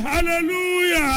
hallelujah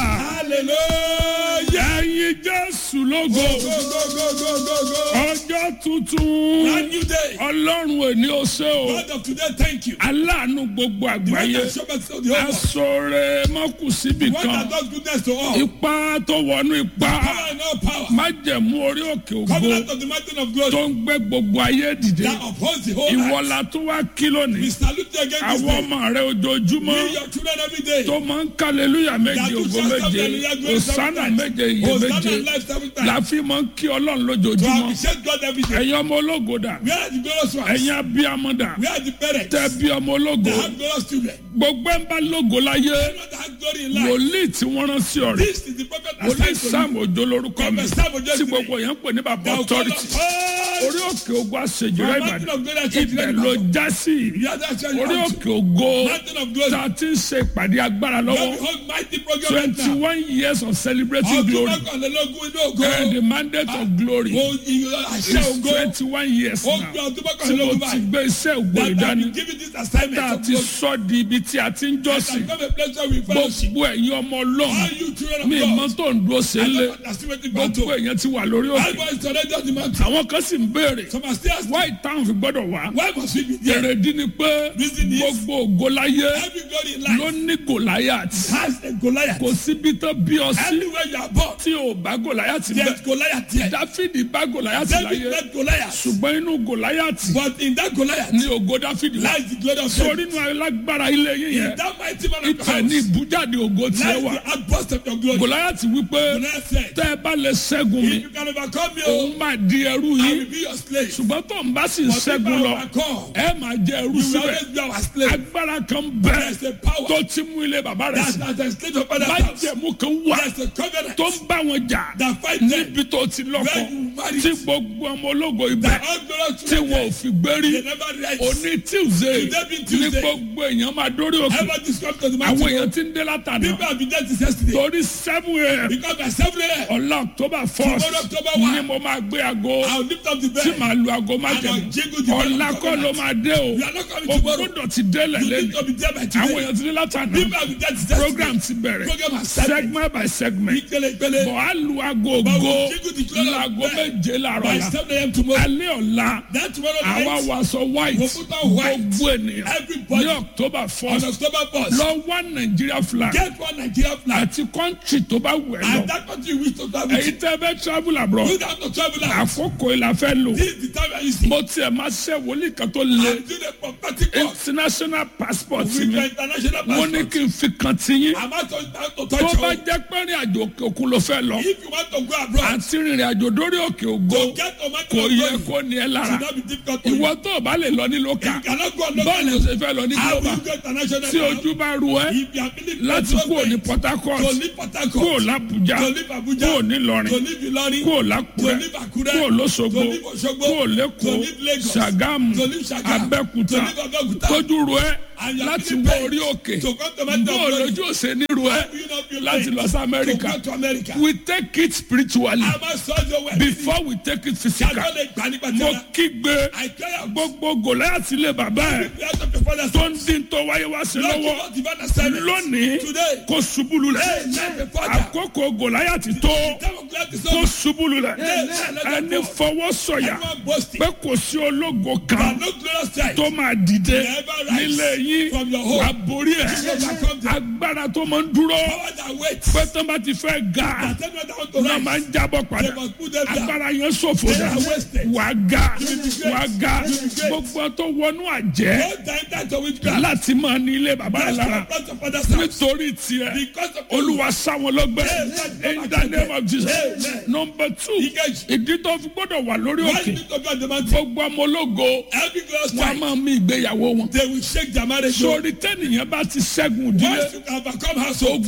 Hallelujah. ẹ̀yin jésù lógo Go, go, go, go, go, go. ọjọ́ tuntun Brand new day. ọlọ́run èní ó ṣe o God of today, thank you. aláàánú gbogbo The one àgbáyé that show us the whole world. asọ̀rẹ́ mọ́kù síbi The one kan that does goodness to all. ipá tó wọnú ipá Power and all power. májẹ̀mú orí òkè ògo Covenant of the mountain of glory. tó ń gbé gbogbo ayé dìde That upholds the whole earth. ìwọlá tó wá kí We lónìí salute you again this àwọn day. ọmọ rẹ ojoojúmọ́ We your children every day. tó máa ń kàlélúyà méje That you ògo shall méje hallelujah, glory seven òsánà times. méje iye Hosanna méje and life seven times. láfi máa ń kí ọlọ́run To lójoojúmọ́ appreciate God every day. ẹ̀yin ọmọ ológo dà We are the glorious ones. ẹ̀yin abiyamọ dà We are the parents. tẹ́ bí ọmọ ológo That have glorious children. gbogbo ẹ̀ ń bá lógo láyé Everyone that has glory in life. wòlíì tí wọ́n rán sí ọ̀rẹ́ This is the prophet wòlíì assigned to you. sam òjò lórúkọ mi Prophet Sam Ojo tí is gbogbo yẹn ń pè ní bàbá Thou call authority us all. orí òkè ogun àṣejìrẹ́ From mountain ìbàdàn of glory to ibẹ̀ the ló já sí You are that church. orí òkè ògo Mountain of glory. tá a ti ń ṣe ìpàdé agbára You lọ́wọ́ have the whole mighty program right twenty now. one years of celebrating Ọdún glory mọ́kànlélógún inú ògo. and the mandate of glory Mo ìyọ àṣẹ is ògo. twenty one years Ó now gbé ọdún tí mo mọ́kànlélógún ti báyìí. gbé iṣẹ́ ògbó That I ìdání been given this assignment tá a of ti glory. sọ di ibi tí a ti ń That I jọ́sìn come a place where we fellowship. gbogbo ẹ̀yin ọmọ All ọlọ́run you children mi of ìmọ̀ God. tó ń dúró sí I ilé don't understand what the gbogbo battle. èèyàn ti wà lórí òkè Everybody surrender the mountain. àwọn kan sì ń béèrè Some are still asking, why táwọn fi gbọ́dọ̀ wá why must we be there? èrèdí ni pé Reason is- gbogbo ògo láyé Every glory in ló life ní gòláyàtì has a Goliath. kò síbi tó bí ọ sí Anywhere you are born, tí ò bá gòláyàtì bẹ́ẹ̀ there's Goliath there. dáfídì bá gòláyàtì David láyé met Goliath. ṣùgbọ́n inú gòláyàtì But in that Goliath ní ògo dáfídì wà lies the glory of sórí God. inú alágbára ilé yín In yẹn that mighty man of ibẹ̀ ní God ìbújáde ògo tiẹ̀ lies wà the outburst of your glory. gòláyàtì wípé Goliath said, tẹ́ ẹ bá lè ṣẹ́gun mi if you can overcome me, òun oh, máa di ẹrú I yín will be your slave. ṣùgbọ́n tó ń bá sì ń But if I ṣẹ́gun lọ overcome, ẹ máa jẹ ẹrú you will síbẹ̀ always be our slave. agbára kan bẹ́ẹ̀ There's a power tó ti mú ilé bàbá rẹ̀ that sí that has slave of father's house. májẹ̀mú kan wà There's a covenant tó ń bá wọn jà that fight them. níbi tó ti lọ́kọ Where you marry. tí gbogbo ọmọ ológo ibẹ̀ That all glorious tí children, wọn ò fi gbérí they never rise. òní tuesday Today be ní Tuesday. gbogbo èèyàn máa dórí òkè Ever described to the àwọn mountain. èèyàn ti ń dé látàná People have been there since yesterday. torí seven a.m. Because by 7 a.m., ọ̀la october first Tomorrow, October one. ni mo máa gbé aago I'll lift up the tí bed. màá lu aago And I'll májẹ̀mú jingle the bell ọ̀la of kọ́ ló covenant. máa dé o You are not coming o tomorrow. gbọ́dọ̀ ti délẹ̀ You lẹ́nu need to be there by àwọn today. èèyàn ti dé látàná People have been there since yesterday. program ti bẹ̀rẹ̀ Program has started. segment by segment Ìpele ìpele. bọ̀ á lu aago But ògo we'll jingle the clock of laago bell. méje làárọ̀ By la 7 a.m. tomorrow. alẹ́ ọ̀la That tomorrow àwa night, wàásọ white We'll put on white. gbogbo ènìyàn Everybody. ní october on first October 1st, lọ wá nàìjíríà flag get one Nigeria flag. àti country tó bá wẹ̀ lọ And that country you wish to travel èyí to. tẹ́ fẹ́ travel abroad You don't have to travel out. àkókò ìlà fẹ́ lò This is the time I used to. mo tiẹ̀ máa ṣe wòlíì kan tó le I'm doing a prophetic work international passport with mi your international mo ní passport. kí n fi kan ti yín I'm not going to tó touch bá you. jẹ́ pé rìn àjò òkè òkun ló fẹ́ lọ If you want to go abroad, àti rìnrìn àjò dórí òkè ògo to get to kò yẹ Mountain of kó ní ẹ Glory lára should not be difficult to you. ìwọ tó o bá lè lọ ní lókà You cannot go on bọ́ọ̀lù local. ṣe fẹ́ lọ ní How will global you go international? tí now? ojú bá ru ẹ If you are feeling láti so kúrò ní great, port harcourt to leave Port kúrò Harcourt, lábújá to leave Abuja, kúrò nílọrin to leave Ilorin, kúrò to lákùrẹ́ leave Akure, kúrò lóṣogbo to leave Osogbo, kúrò to lẹ́kọ̀ọ́ leave Lagos, ṣàgámù to leave Sagamu, abẹ́kúta to leave Abeokuta, tójú ru ẹ and you are láti feeling wọ pain orí òkè to come to Mountain of bó Glory. lójú òsè níru ẹ How will you not feel láti pain lọ sí to amẹ́ríkà go to America? we take it spiritually A máa sọ ọjọ́ wẹ̀. before we take it physical Yàtọ̀ lè gbà nípa mo tẹ́lẹ̀. kígbe I tell you, gbogbo gòláyàtì lè bàbá ẹ the out of your father's tó ń dín tó wáyé wá sí Lord, lọ́wọ́ give us divine assignment. lónìí Today, kó ṣubúlu lẹ̀ Hey, let the father. àkókò gòláyàtì tó time of gladness kó over. ṣubúlu lẹ̀ ẹni fọwọ́ sọ̀yà Everyone boasting. pé kò sí ológo But kan no glorious sight. tó máa dìde Never rise nílé yín from your home. wà borí ẹ̀ overcome them. agbára tó máa ń dúró Power that waits. pé tó bá ti fẹ́ ga That tell me that I want to náà rise. máa ń jábọ̀ padà They must put them down. agbára yẹn ṣòfò They dà are wasted. wà ga You will be great. wà ga You will be great. gbogbo tó wọnú àjẹ́ Don't die that to witchcraft. láti máa ní ilé bàbá rẹ̀ That's lára the plot of father's house. nítorí tiẹ̀ Because of olúwa sáwọn lọ́gbẹ́ Amen. in the name of jesus Amen. number two Ìkejì. ìdí tó fi gbọ́dọ̀ wà lórí Why òkè you need to be on the mountain? gbogbo ọmọ ológo Every glorious wọn a time, máa mí ìgbéyàwó wọn they will shake their marriage. sórí tẹ́nìyàn bá ti ṣẹ́gun Once ìdílé you can overcome household, ogun ìgbéyàwó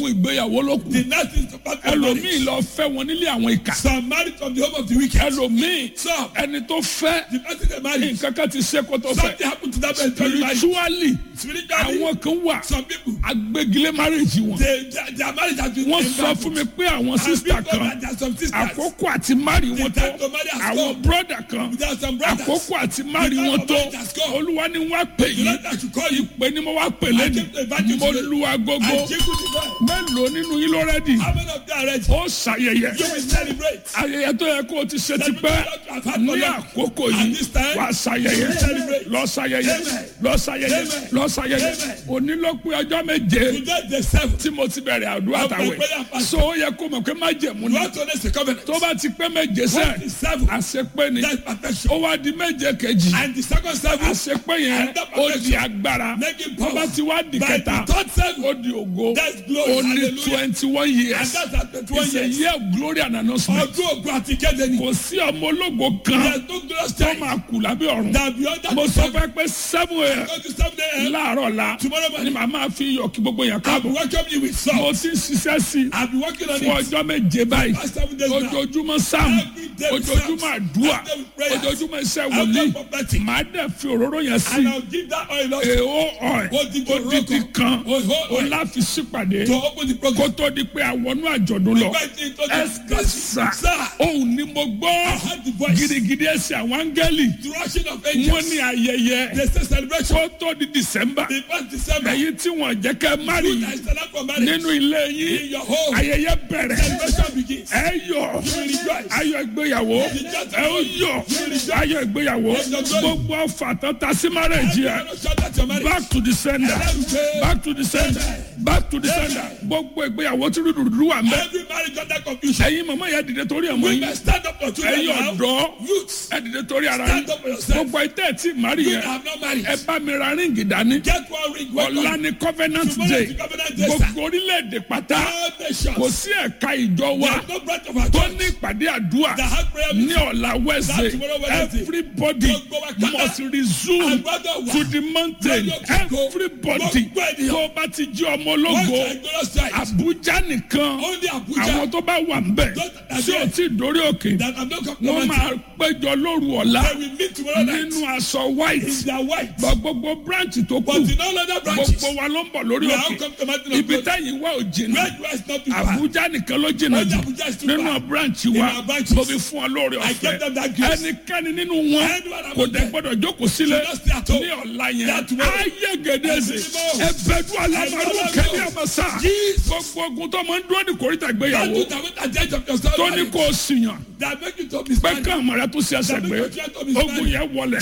ìgbéyàwó ló kù The next is to part from ẹlòmíì marriage. lọ fẹ́ wọn nílé àwọn ìkà Some married from the home of the wicked. ẹlòmíì Some, ẹni tó fẹ́ the person they married, nǹkan kan ti ṣe kó tó fẹ́ something happened to that person during marriage. spiritually Spiritually, àwọn kan wà some people, agbégilé marriage wọn they, their, their marriage has been wọ́n sọ fún mi pé àwọn sísítà kan There are some sisters. àkókò àti mari wọn tó time to marry has àwọn come. broda kan There are some brothers. àkókò àti mari The time wọn of tó marriage has come. olúwa ni wọ́n á pè The yín Lord that should call you. pé ni mo wá pè lẹ́nu came to invite you mo today. lu agogo I jingle the bell. mélòó nínú yín ló rẹ́dì How many of them are ready? ó ṣàyẹyẹ You will celebrate. ayẹyẹ tó yẹ kó o ti ṣe ti pẹ́ ní àkókò yìí wà á ṣàyẹyẹ lọ ṣàyẹyẹ lọ ṣàyẹyẹ lọ ṣàyẹyẹ onílọ́pẹ́ ọjọ́ méje Today the seventh. tí mo ti bẹ̀rẹ̀ àdúrà tàwẹ̀ so ó yẹ kó mọ̀ pé má jẹ̀mú You ni want to honest the covenant. tó bá ti pé méje What sẹ́ is seven? àṣepé ni That's perfection. ó wá di méje kejì And the second seven, àṣepé yẹn ó di agbára make it tó bá power. ti wá di By kẹta the third seven, ó di ògo That's glory. ó ní Hallelujah. twenty one and years that's at the twenty it's a years. year of glory and announcement Ọdún ògùn àti kéde ni. kò sí ọmọ ológo kan There's no glorious tó time. máa kù lábẹ́ ọ̀run That beyond that mo the sọ seven. fẹ́ pé seven years Go to seven a.m. láàárọ̀ la Tomorrow ni morning. màá máa fi iyọ̀ kí gbogbo yẹn I'll be káàbọ̀ welcoming you with mo salt. ti ń ṣiṣẹ́ sí i I'll be working on fún it. ọjọ́ méje báyìí Past seven days now. ojoojúmọ́ sáàmù Every day with ojoojúmọ́ psalms. àdúrà Every day with prayers. ojoojúmọ́ iṣẹ́ Every wòlíì day prophetic. màá dẹ̀ fi òróró yẹn sí And I'll give that oil also èèó ọ̀ẹ́ Odidi odidi òróró kan Oh, oh, ó oh. láfi sípàdé to open the kó program. tó di pé àwọnú àjọ̀dún lọ Invite you to ẹsẹ̀ the sà Sir, òun ni mo gbọ́ I heard the voice. gidigidi ẹsẹ̀ àwọn áńgẹ́lì The rushing of wọ́n angels. ní ayẹyẹ They say celebration. kó tó di december The first December. èyí tí wọ́n jẹ́ kẹ́ mari I stand up for marriage. nínú ilé In yín your home. ayẹyẹ bẹ̀rẹ̀ Celebration begins. ẹ yọ̀ ayọ̀ ìgbéyàwó ẹ ó yọ̀ ayọ̀ ìgbéyàwó gbogbo ọfà tó ta sí márẹ̀jì ẹ Everyone shout out your marriage. back to the sender back to the sender back to the sender gbogbo ìgbéyàwó tí rúdurùdu wà mbẹ Every marriage under confusion. ẹ̀yin màmá yẹn dìde torí ẹ̀ mọ́ We yín must stand up for children ẹ̀yin now. ọ̀dọ́ Youths. ẹ dìde torí ara yín Stand up for yourself. gbogbo ìtẹ́ ẹ̀ tí mari You yẹn have not married. ẹ bá mi ra ríǹgì dání Get one ring. One ọ̀la ring. ni covenant Tomorrow day is the covenant day, sir. gbogbo orílẹ̀-èdè pátá All nations. kò sí ẹ̀ka ìjọ wa There's no branch of our tó church ní ìpàdé àdúrà that has prayer ní meeting. ọ̀la wednesday tomorrow Wednesday. everybody Gbogbo wa kátá. must resume Àgbàdo wa. to the mountain Lọ́jọ́ kíkó. everybody Gbogbo ènìyàn. tó bá ti jí ọmọ One ológo side, glorious side. abuja nìkan Only Abuja. àwọn tó bá wà ń bẹ̀ Those that are tí o there. ti dórí òkè That have not come to wọ́n mountain. máa péjọ lóru ọ̀la They will meet tomorrow night. nínú aṣọ white In their white. Gba gbogbo branch tó But kù in all other branches. gbogbo wa ló ń bọ̀ lórí We have òkè come to mountain of ibi God. táyì wá ò jìnnà Where you are is not too far. abuja nìkan ló jìnnà Only jù Abuja is too nínú far. branch In wa our branches. mo fi fún ọ lórí I ọ̀fẹ́ gave them that grace. ẹnikẹ́ni nínú wọn Anyone among kò dẹ̀ them. gbọ́dọ̀ jókòó sílẹ̀ Should not stay at home. ní ọ̀la yẹn That tomorrow. ayé gèdèzè Ẹ̀sìn mímọ́. ẹ̀bẹ̀dù alámàlú Ẹ̀sìn kẹ́mi mímọ́. àmàṣà gbogbo ogun tó máa ń dúró ní kòríta That ìgbéyàwó do that with the judge of your story. tó ní kó o sìyàn That make you to be pé Spanish. ká àmọ̀ rẹ tó ṣe ẹsẹ̀ gbé ogun yẹn wọlẹ̀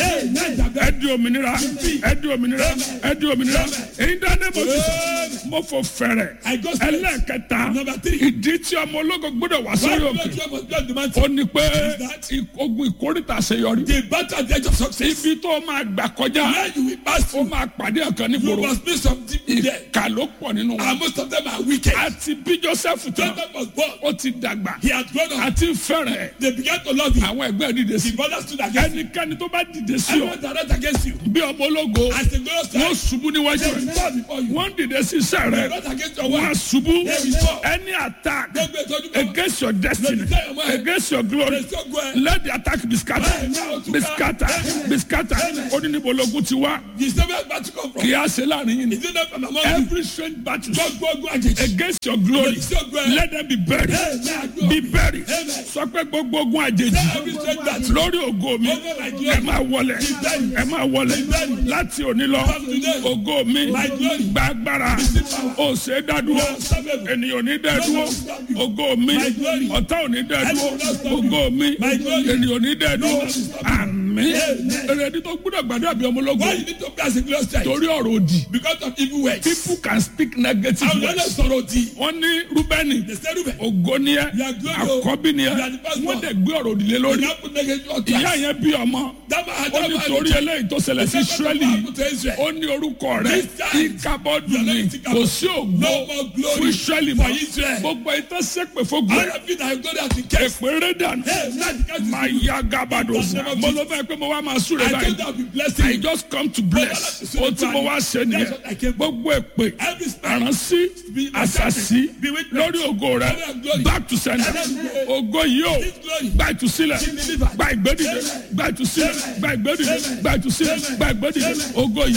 ẹ di òmìnira ẹ di òmìnira ẹ di òmìnira èyí dáná mo ti mo fò fẹ̀rẹ̀ I go straight. ẹlẹ́ẹ̀kẹta Number three. ìdí tí ọmọ ológo gbọ́dọ̀ wá Why sórí do òkè you must be on the mountain? ó ní pé that? i- ogun ìkórìtà àṣeyọrí The battle at the edge of success. ibi tó máa gbà kọjá Where you will pass ó through. máa pàdé ọ̀kan You nígboro must be some people there. ìkà ló pọ̀ nínú wọn And most of them are wicked. àti bí joseph tán Jacob was born. ó ti dàgbà He had grown up. àti fẹ́rẹ̀ They began to love him. àwọn ẹgbẹ́ dìde sí The brothers stood against him. ẹnikẹ́ni tó bá dìde sí ọ Everyone that ran against you. bí ọmọ ológo As the glorious wọ́n time. ṣubú níwájú They will rẹ̀ fall before you. wọ́n dìde sí iṣẹ́ They rẹ̀ ran against your wọ́n á wife. ṣubú They will fall. any attack Gbogbo ìtọ́jú kan. against your destiny against your glory They still go ahead. let the attack be scattered be scattered be scattered ó ní níbo ológun ti wá The same battle come from. kì í á ṣe láàrin yìí ni Is it not from among you? every strange battle Gbogbo ogun àjèjì. against your glory They still go ahead. let them be buried be buried sọ pé gbogbo ogun àjèjì Every strange battle. lórí ògo mi Over my glory. ẹ máa wọlẹ̀ ẹ máa wọlẹ̀ láti òní lọ ògo mi gba agbára ó ṣe é dádúró ènìyàn ò ní dádúró ògo mi ọ̀tá ò ní dádúró ògo mi ènìyàn ò ní dádúró àmín èrèdí tó gbúdọ̀ gbàdúrà bí ọmọ ológun Why you need to be as a glorious child? torí ọ̀rọ̀ òdì Because of evil words. people can speak negative Àwọn ọ̀nà words sọ̀rọ̀ òdì. wọ́n ní rúbẹ́nì They say Ruben. ògo ni ẹ You are good, o. àkọ́bí ni ẹ You are the first wọ́n born. dẹ̀ gbé ọ̀rọ̀ òdì lé You lórí have to make it your ìyá class. yẹn bí ọmọ That man had ó that ní man. torí eléyìí tó ṣẹlẹ̀ sí israẹli happened to Israel. ó ní orúkọ rẹ̀ This time, ìkábọ́dù you are ni not in kò sí ògo No more glory fún israẹli for mọ́ Israel. gbogbo ìtàn sẹ́pẹ̀ fógun All of you that have gone out in case. èpè rẹ̀ dànù Hey, now the guy is máa ya gábàdò sí mo ló fẹ́ pé mo wá máa súre I told báyìí them I'll be blessing I you. just come to bless o tí mo wá ṣe That's what I nìyẹn came for. gbogbo èpè Every spirit àránsí be àṣàṣì be witness. lórí ògo rẹ Glory and glory. back to sender ògo yìí o This glory. gba ìtúsílẹ̀ Be delivered. gba ìgbédìde Amen. gba ìtúsílẹ̀ Amen. gba ìgbédìde Amen. gba ìtúsílẹ̀ Amen. gba ìgbédìde Amen. ògo yìí